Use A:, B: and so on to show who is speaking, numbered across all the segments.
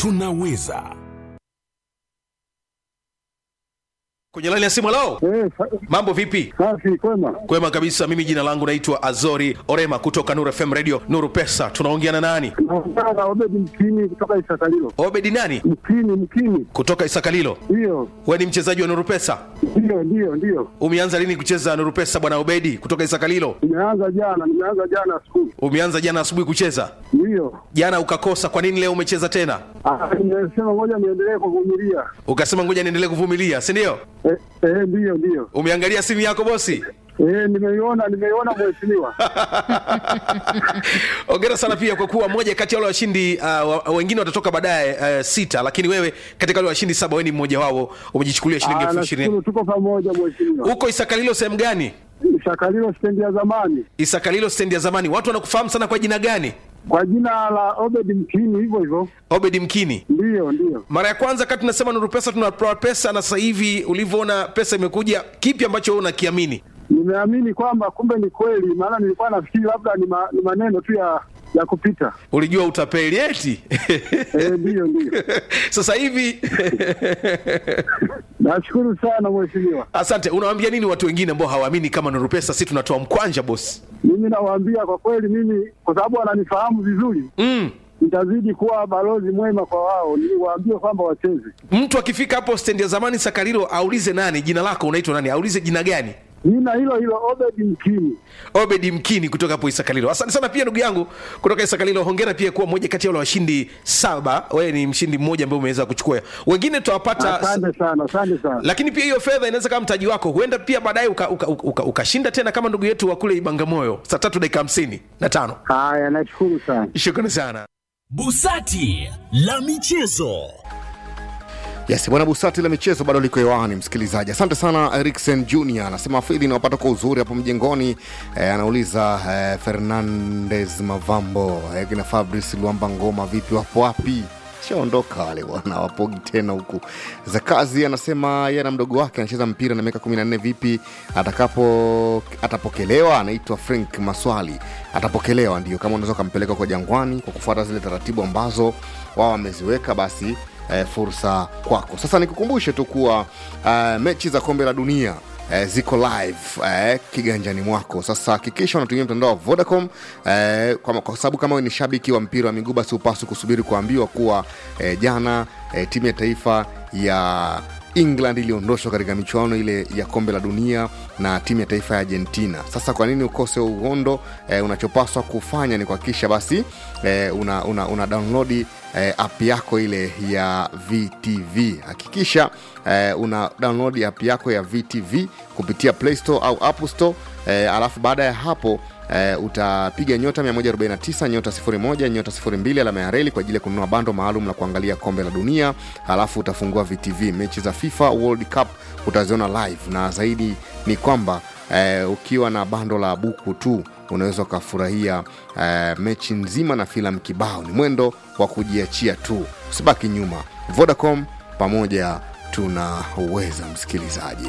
A: tunaweza
B: kwenye laini ya simu lao
C: Eh, sa-
B: mambo vipi
C: safi kwema.
B: kwema kabisa mimi jina langu naitwa azori orema kutoka nuru fm radio nuru pesa tunaongea na nani
C: Naongea na Obedi Mkini kutoka Isakalilo.
B: obedi nani
C: Mkini, Mkini,
B: kutoka isakalilo
C: ndiyo
B: we ni mchezaji wa nuru pesa
C: ndiyo ndiyo ndiyo.
B: umeanza lini kucheza nuru pesa bwana obedi kutoka isakalilo
C: Nimeanza jana, nimeanza jana asubuhi,
B: umeanza jana asubuhi kucheza
C: ndiyo.
B: jana ukakosa kwa nini leo umecheza tena
C: Ah, Nimesema ngoja niendelee kuvumilia.
B: ukasema ngoja niendelee kuvumilia si ndio
C: Eh, eh, ndiyo ndiyo.
B: umeangalia simu yako bosi
C: Eh, nimeiona nimeiona mheshimiwa.
B: ongera sana pia kwa kuwa moja kati ya wale washindi uh, wa- wengine watatoka baadaye uh, sita lakini wewe katika wale washindi saba wewe ni mmoja wao umejichukulia shilingi
C: Ah,
B: elfu
C: nashukuru
B: ishirini
C: tuko pamoja mheshimiwa.
B: huko isakalilo sehemu gani
C: Isakalilo stendi ya zamani
B: isakalilo stendi ya zamani watu wanakufahamu sana kwa jina gani
C: kwa jina la Obedi Mkini, hivyo hivyo.
B: obedi mkini
C: Ndiyo ndiyo.
B: mara ya kwanza kati tunasema nuru pesa tunatoa pesa na sasa hivi ulivyoona pesa imekuja kipi ambacho wewe unakiamini
C: Nimeamini kwamba kumbe ni kweli, maana nilikuwa nafikiri labda ni, ma, ni maneno tu ya ya kupita.
B: ulijua utapeli eti
C: Eh, ndiyo ndiyo.
B: sasa hivi
C: Nashukuru sana mheshimiwa.
B: asante unawaambia nini watu wengine ambao hawaamini kama nuru pesa si tunatoa mkwanja bosi
C: Mimi nawaambia kwa kweli, mimi kwa sababu wananifahamu vizuri,
B: mm.
C: nitazidi kuwa balozi mwema kwa wao, niwaambie kwamba wacheze.
B: mtu akifika hapo stendi ya zamani sakarilo aulize nani jina lako unaitwa nani aulize jina gani
C: Jina hilo hilo Obedi Mkini.
B: obedi mkini kutoka hapo isakalilo asante sana pia ndugu yangu kutoka isakalilo hongera pia kuwa moja kati ya wale washindi saba wewe ni mshindi mmoja ambaye umeweza kuchukua wengine tutawapata
C: Asante sana, asante sana.
B: lakini pia hiyo fedha inaweza kama mtaji wako huenda pia baadaye ukashinda uka, uka, uka ukashinda tena kama ndugu yetu wa kule ibangamoyo saa tatu dakika hamsini na tano
C: Haya, nashukuru sana.
B: shukrani sana
A: busati la michezo
D: Yes, bwana Busati la michezo bado liko hewani, msikilizaji. Asante sana Eriksen Junior anasema fidhi inawapata kwa uzuri hapo mjengoni. Eh, anauliza eh, Fernandez Mavambo eh, kina Fabrice Luamba Ngoma vipi, wapo wapi? shaondoka wale bwana, wapogi tena huku. Zakazi anasema yeye na mdogo wake anacheza mpira na miaka 14 vipi, atakapo atapokelewa. Anaitwa Frank Maswali, atapokelewa ndio, kama unaweza ukampeleka kwa Jangwani kwa kufuata zile taratibu ambazo wao wameziweka, basi eh, fursa kwako. Sasa nikukumbushe tu kuwa eh, mechi za kombe la dunia eh, ziko live eh, kiganjani mwako. Sasa hakikisha unatumia mtandao wa Vodacom eh, kwa, kwa sababu kama wewe ni shabiki wa mpira wa miguu, basi upaswi kusubiri kuambiwa kuwa eh, jana eh, timu ya taifa ya England iliondoshwa katika michuano ile ya kombe la dunia na timu ya taifa ya Argentina. Sasa kwa nini ukose uhondo? Eh, unachopaswa kufanya ni kuhakikisha basi eh, una, una, una download eh, app yako ile ya VTV. Hakikisha eh, una download app yako ya VTV kupitia Play Store au App Store eh, alafu baada ya hapo Uh, utapiga nyota 149 nyota 01 nyota 02 alama ya reli kwa ajili ya kununua bando maalum la kuangalia kombe la dunia alafu utafungua vtv mechi za fifa world cup utaziona live na zaidi ni kwamba uh, ukiwa na bando la buku tu unaweza ukafurahia uh, mechi nzima na filamu kibao ni mwendo wa kujiachia tu usibaki nyuma vodacom pamoja tunaweza msikilizaji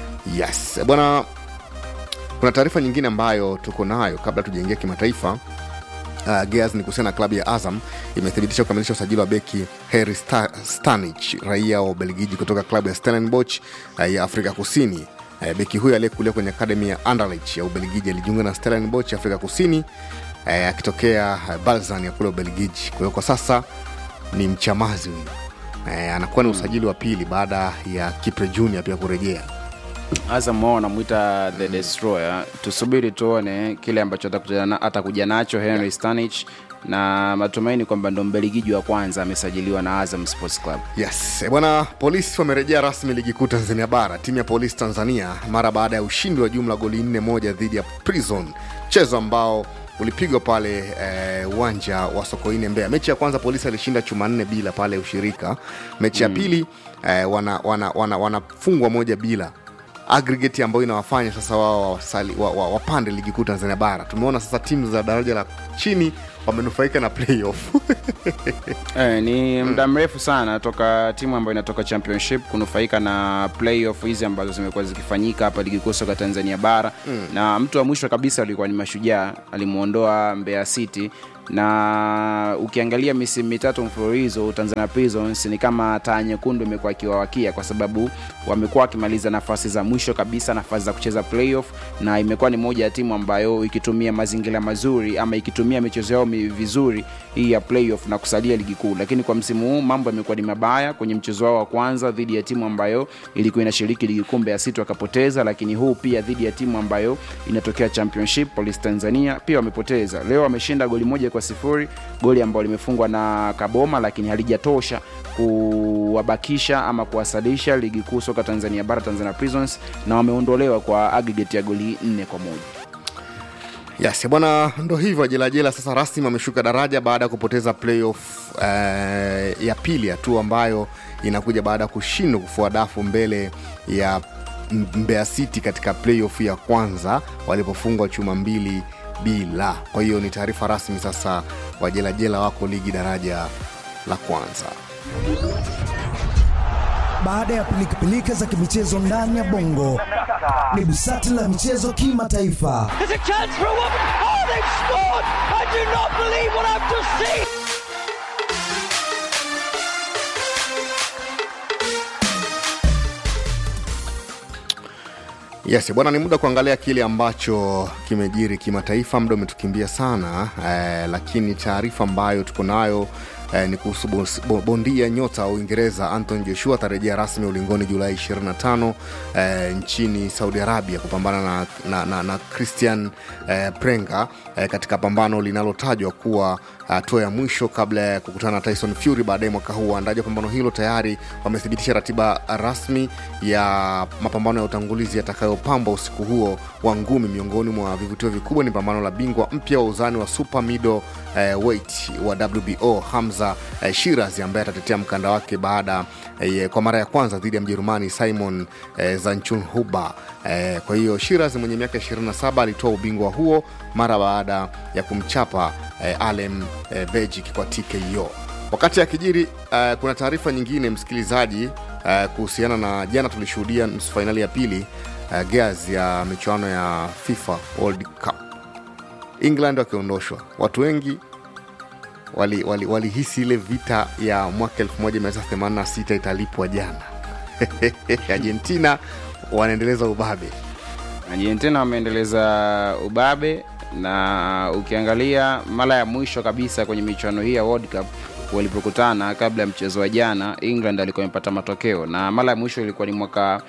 D: yes bwana kuna taarifa nyingine ambayo tuko nayo kabla tujaingia kimataifa uh, Gears ni kuhusiana na klabu ya Azam imethibitisha kukamilisha usajili wa beki Harry Sta- Stanich raia wa Ubelgiji kutoka klabu ya Stellenbosch uh, ya Afrika Kusini. Uh, beki huyo aliyekulia kwenye akademi ya Anderlecht ya Ubelgiji alijiunga na Stellenbosch ya Afrika Kusini uh, akitokea uh, Balzan ya kule Ubelgiji. Kwa hiyo kwa sasa ni mchamazi huyu uh, anakuwa ni usajili wa pili baada ya Kipre Junior pia kurejea.
E: Azam wao wanamwita the destroyer. Tusubiri tuone kile ambacho atakuja na- atakuja nacho Henry Stanich na matumaini kwamba ndo mbeligiji wa kwanza amesajiliwa na Azam Sports Club.
D: Yes, eh, bwana, polisi wamerejea rasmi ligi kuu Tanzania bara. Timu ya polisi Tanzania mara baada ya ushindi wa jumla goli nne moja dhidi ya Prison, mchezo ambao ulipigwa pale eh, uwanja wa Sokoine Mbeya. Mechi ya kwanza polisi alishinda chuma nne bila pale ushirika. Mechi ya pili eh, wanafungwa wana, wana, wanafungwa moja bila aggregate ambayo inawafanya sasa wao wasali- wa, wa, wapande ligi kuu Tanzania bara. Tumeona sasa timu za daraja la chini wamenufaika na playoff
E: Eh, ni muda mrefu sana toka timu ambayo inatoka championship kunufaika na playoff hizi ambazo zimekuwa zikifanyika hapa ligi kuu soka Tanzania bara mm. na mtu wa mwisho kabisa alikuwa ni Mashujaa, alimuondoa Mbeya City na ukiangalia misimu mitatu mfululizo Tanzania Prisons ni kama taa nyekundu imekuwa ikiwawakia kwa sababu wamekuwa wakimaliza nafasi za mwisho kabisa, nafasi za kucheza playoff, na imekuwa ni moja ya timu ambayo ikitumia mazingira mazuri ama ikitumia michezo yao mi- vizuri hii ya playoff na kusalia ligi kuu. Lakini kwa msimu huu mambo yamekuwa ni mabaya kwenye mchezo wao wa kwanza dhidi ya timu ambayo ilikuwa inashiriki ligi kuu Mbeya City wakapoteza, lakini huu pia dhidi ya timu ambayo inatokea championship Police Tanzania pia wamepoteza. Leo wameshinda goli moja kwa sifuri, goli ambalo limefungwa na Kaboma, lakini halijatosha kuwabakisha ama kuwasalisha ligi kuu soka Tanzania bara Tanzania Prisons, na wameondolewa kwa aggregate ya goli nne kwa moja.
D: Yes, bwana, ndo hivyo jelajela sasa rasmi ameshuka daraja baada ya kupoteza playoff eh, ya pili, hatua ambayo inakuja baada ya kushindwa kufua dafu mbele ya M- Mbeya City katika playoff ya kwanza walipofungwa chuma mbili bila. Kwa hiyo ni taarifa rasmi sasa, wajelajela wako ligi daraja la kwanza.
F: Baada ya pilikapilika za kimichezo ndani ya bongo, ni busati la michezo kimataifa.
G: There's a chance for a woman. Oh, they've scored! I do not believe what I've just seen.
D: Yes, bwana, ni muda kuangalia kile ambacho kimejiri kimataifa. Muda umetukimbia sana eh, lakini taarifa ambayo tuko nayo eh, ni kuhusu bos- bo- bondia nyota wa Uingereza Anton Joshua atarejea rasmi ulingoni Julai 25 eh, nchini Saudi Arabia kupambana na, na, na, na Christian eh, Prenga eh, katika pambano linalotajwa kuwa hatua ya mwisho kabla ya kukutana na Tyson Fury baadaye mwaka huu. Waandaji wa pambano hilo tayari wamethibitisha ratiba rasmi ya mapambano ya utangulizi yatakayopamba usiku huo wa ngumi. Miongoni mwa vivutio vikubwa ni pambano la bingwa mpya wa uzani wa super middle eh, weight wa WBO Hamza eh, Shiraz ambaye atatetea mkanda wake baada eh, kwa mara ya kwanza dhidi ya Mjerumani Simon eh, Zancunhuba. Eh, kwa hiyo Shiraz mwenye miaka 27 alitoa ubingwa huo mara baada ya kumchapa eh, Alem eh, Bejic kwa TKO. Wakati akijiri eh, kuna taarifa nyingine msikilizaji eh, kuhusiana na jana tulishuhudia nusu fainali ya pili eh, gears ya michuano ya FIFA World Cup, England wakiondoshwa. Watu wengi walihisi wali, wali ile vita ya mwaka 1986 italipwa jana. Argentina wanaendeleza ubabe.
E: Argentina wameendeleza ubabe na ukiangalia mara ya mwisho kabisa kwenye michuano hii ya World Cup walipokutana kabla ya mchezo wa jana, England alikuwa amepata matokeo, na mara ya mwisho ilikuwa ni mwaka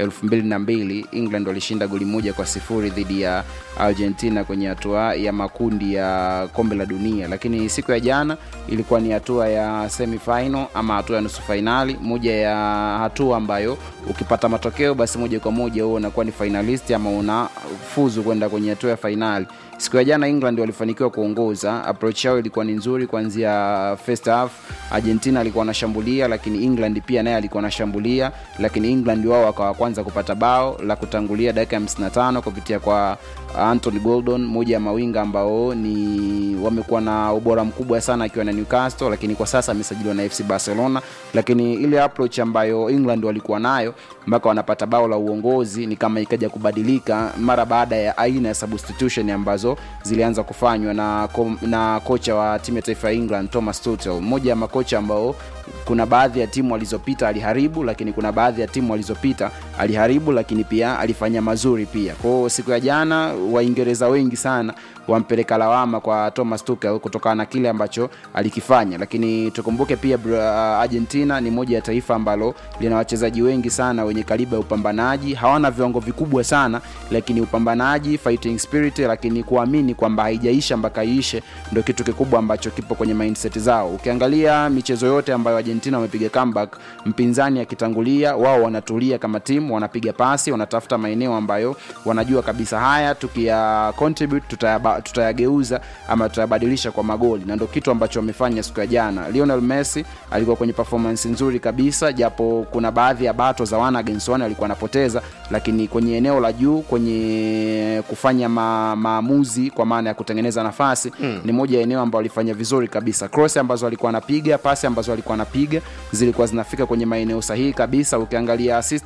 E: 2002 England walishinda goli moja kwa sifuri dhidi ya Argentina kwenye hatua ya makundi ya kombe la dunia, lakini siku ya jana ilikuwa ni hatua ya semifinal ama hatua ya nusu fainali, moja ya hatua ambayo ukipata matokeo basi moja kwa moja huo unakuwa ni finalist ama unafuzu kwenda kwenye hatua ya fainali. Siku ya jana England walifanikiwa kuongoza, approach yao ilikuwa ni nzuri kuanzia first half. Argentina alikuwa anashambulia, lakini England pia naye alikuwa anashambulia, lakini England wao wakawa kwanza kupata bao la kutangulia dakika ya 55 kupitia kwa Anthony Gordon, moja ya mawinga ambao ni wamekuwa na ubora mkubwa sana akiwa na Newcastle, lakini kwa sasa amesajiliwa na FC Barcelona. Lakini ile approach ambayo England walikuwa nayo mpaka wanapata bao la uongozi ni kama ikaja kubadilika mara baada ya aina ya substitution ambazo zilianza kufanywa na, ko- na kocha wa timu ya taifa ya England Thomas Tuchel, mmoja ya makocha ambao kuna baadhi ya timu alizopita aliharibu, lakini kuna baadhi ya timu alizopita aliharibu, lakini pia alifanya mazuri pia. Kwa hiyo siku ya jana Waingereza wengi sana wampeleka lawama kwa Thomas Tuchel kutokana na kile ambacho alikifanya, lakini tukumbuke pia bra- Argentina ni moja ya taifa ambalo lina wachezaji wengi sana wenye kaliba ya upambanaji, hawana viwango vikubwa sana, lakini upambanaji, fighting spirit, lakini kuamini kwamba haijaisha mpaka iishe ndio kitu kikubwa ambacho kipo kwenye mindset zao. Ukiangalia michezo yote ambayo Argentina wamepiga comeback, mpinzani akitangulia, wao wanatulia kama timu, wanapiga pasi, wanatafuta maeneo ambayo wanajua kabisa haya tukiya contribute tutayaba, tutayageuza ama tutayabadilisha kwa magoli, na ndio kitu ambacho wamefanya siku ya jana. Lionel Messi alikuwa kwenye performance nzuri kabisa, japo kuna baadhi ya bato za one against one alikuwa anapoteza, lakini kwenye eneo la juu, kwenye kufanya ma, maamuzi kwa maana ya kutengeneza nafasi mm. ni moja ya eneo ambalo alifanya vizuri kabisa. Cross ambazo alikuwa anapiga, pasi ambazo alikuwa anapiga zilikuwa zinafika kwenye maeneo sahihi kabisa. Ukiangalia assist ambayo alipiga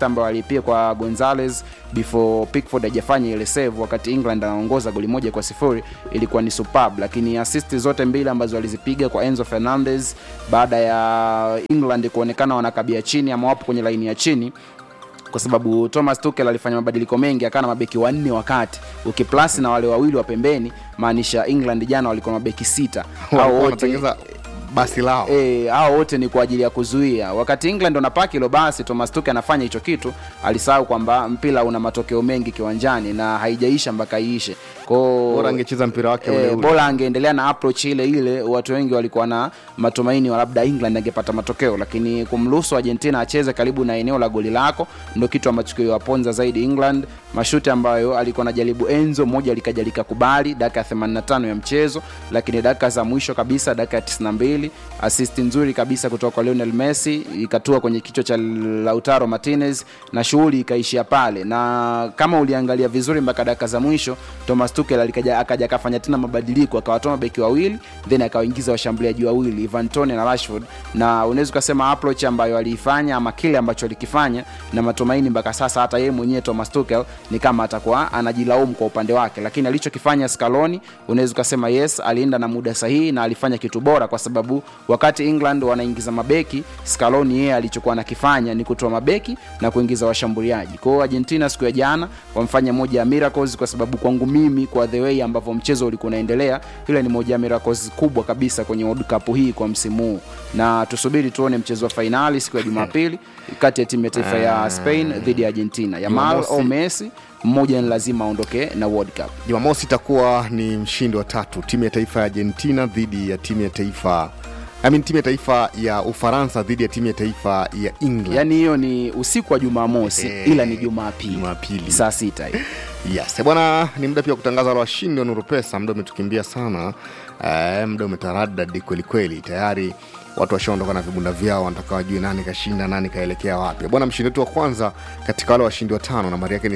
E: pia kwa gonzales before pickford hajafanya ile save wakati england anaongoza goli moja kwa sifuri ilikuwa ni superb lakini assist zote mbili ambazo walizipiga kwa enzo fernandez baada ya england kuonekana wanakabia chini ama wapo kwenye laini ya chini kwa sababu thomas tukel alifanya mabadiliko mengi akawa na mabeki wanne wakati ukiplasi na wale wawili wa pembeni maanisha england jana walikuwa na mabeki sita Hao
D: Walikuwa
E: wote
D: wanatengeza basi lao
E: e, hao wote ni kwa ajili ya kuzuia wakati england wanapaki hilo basi thomas tuke anafanya hicho kitu alisahau kwamba mpira una matokeo mengi kiwanjani na haijaisha mpaka iishe Kwao-
D: bora angecheza mpira wake ule
E: Eh,
D: ule.
E: bora angeendelea na approach ile ile watu wengi walikuwa na matumaini wa labda england angepata matokeo lakini kumruhusu argentina acheze karibu na eneo la goli lako ndo kitu ambacho kiliwaponza zaidi england mashuti ambayo alikuwa anajaribu enzo moja likaja likakubali dakika ya 85 ya mchezo lakini dakika za mwisho kabisa dakika ya 92 assist nzuri kabisa kutoka kwa lionel messi ikatua kwenye kichwa cha lautaro martinez na shughuli ikaishia pale na kama uliangalia vizuri mpaka dakika za mwisho thomas tukel alikaja akaja akafanya tena mabadiliko akawatoa mabeki wawili then akawaingiza washambuliaji wawili ivan Toney na rashford na unaweza ukasema approach ambayo aliifanya ama kile ambacho alikifanya na matumaini mpaka sasa hata yeye mwenyewe thomas tukel ni kama atakuwa anajilaumu kwa upande wake lakini alichokifanya scaloni unaweza ukasema yes alienda na muda sahihi na alifanya kitu bora kwa sababu wakati england wanaingiza mabeki scaloni yeye alichokuwa anakifanya ni kutoa mabeki na kuingiza washambuliaji kwa hiyo argentina siku ya jana wamfanya moja ya miracles kwa sababu kwangu mimi kwa the way ambavyo mchezo ulikuwa unaendelea ile ni moja ya miracles kubwa kabisa kwenye world cup hii kwa msimu huu na tusubiri tuone mchezo wa fainali siku ya jumapili kati ya timu ya taifa ya spain dhidi ya argentina yamal
D: Jumamosi.
E: au messi mmoja ni lazima aondoke na world cup
D: jumamosi itakuwa ni mshindi wa tatu timu ya taifa ya argentina dhidi ya timu ya taifa I mean, timu ya taifa ya ufaransa dhidi ya timu ya taifa ya england
E: yaani hiyo ni usiku wa jumamosi
D: Eh,
E: ila ni jumapili
D: Jumapili.
E: saa sita hiyo
D: yes bwana ni muda pia wa kutangaza wale washindi wa nuru pesa muda umetukimbia sana eh, muda umetaradadi kwelikweli tayari watu washaondoka na vibunda vyao wanataka wajue nani kashinda nani kaelekea wapi bwana mshindi wetu wa kwanza katika wale washindi watano nambari yake ni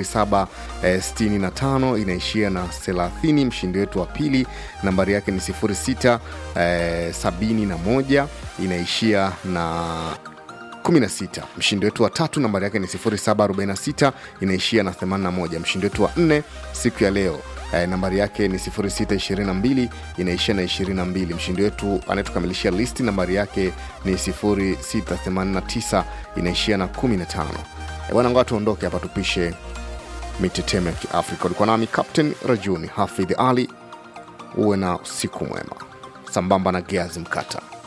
D: 0765 inaishia na 30 mshindi wetu wa pili nambari yake ni 06 eh, 71 inaishia na 16 mshindi wetu wa tatu nambari yake ni 0746 inaishia na 81 mshindi wetu wa nne siku ya leo eh, nambari yake ni 0622 inaishia na 22 mshindi wetu anayetukamilishia listi nambari yake ni 0689 inaishia na 15 Eh, bwana ngoa tuondoke hapa tupishe mitetemo ya kiafrika ulikuwa nami captain rajuni hafidh ali uwe na usiku mwema sambamba na geazi mkata